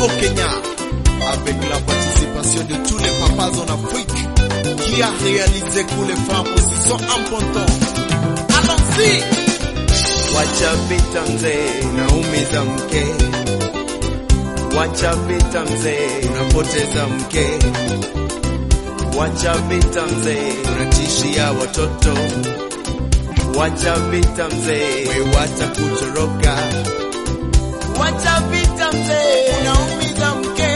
au Kenya, avec la participation de tous les papas en Afrique, qui a réalisé que les femmes aussi sont importantes. Allons-y! Wacha vita mzee, unaumiza mke. Wacha vita mzee, unapoteza mke. Wacha vita mzee, unatishia watoto. Wacha vita mzee, we watakutoroka. Wacha vita mzee, unaumiza mke.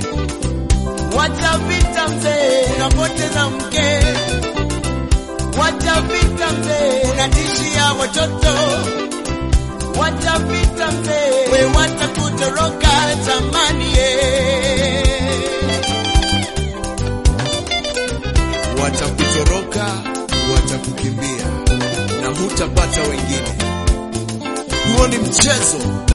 Wacha vita mzee, unapoteza mke. Wacha vita mzee, unatishia watoto. Wacha vita mzee, we watakutoroka jamani ye. Watakutoroka, watakukimbia na hutapata wengine. Huo ni mchezo.